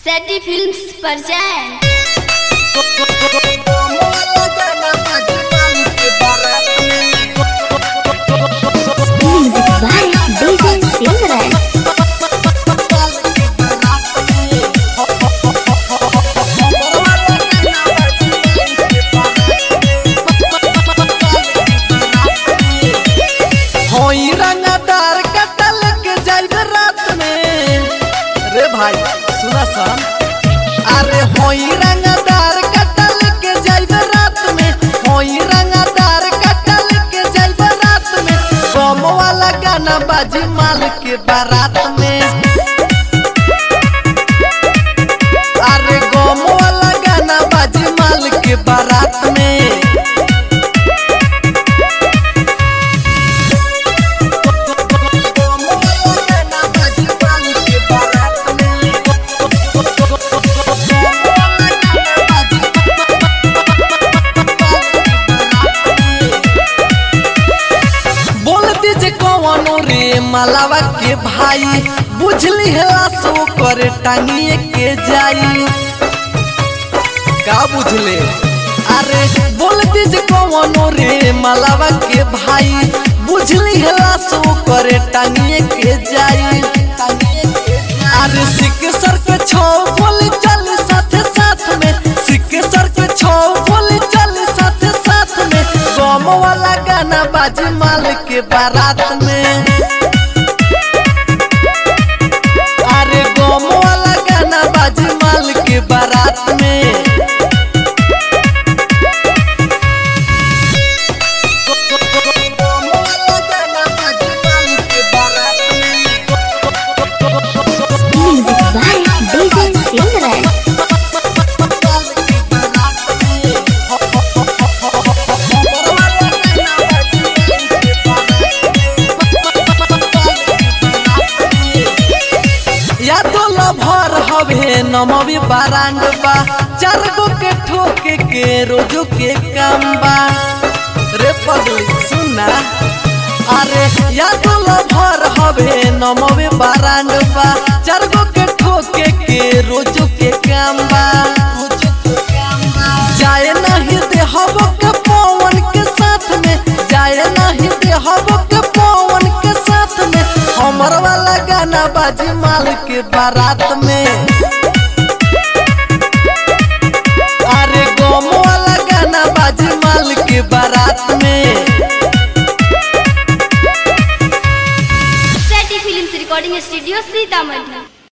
सैटी films पर जाएं Music by DJ Silverman. होई रंगदार कटल के जाइब रात में रे भाई सुना सन अरे होई रंगदार कटल के जाइब रात में होई रंगदार कटल के जाइब रात में बम वाला गाना बाजी माल के बारात में अरे गम वाला गाना बाजी माल के बारात में बोल दीजिए कौनो रे मलावा के भाई बुझली हला सो कर टांगिए के जाई का बुझले अरे बोल दीजिए कौनो रे मलावा के भाई बुझली हला सो कर टांगिए के जाई अरे सिक सर के छो बोली चल साथ साथ में सिक सर के छो बोली चल साथ साथ में गम वाला गाना बाजी माल के बारात में अरे गम वाला गाना बाजी माल के बारात में Music by DJ Silverman. या तो लभर हवे नमवी बारांड बा चार गो के ठोके के रोजो के काम बा रे पगली सुना अरे या तो लभर हवे नमवी बारांड बा चार गो के ठोके के रोजो के काम बा जाए नहीं दे हबो के पवन के साथ में जाए नहीं दे हबो के पवन के साथ में हमर वाला गाना बाजी माल के बारात में अरे गम वाला गाना बाजी माल के बारात में सैटी फिल्म्स रिकॉर्डिंग स्टूडियो सीतामढ़ी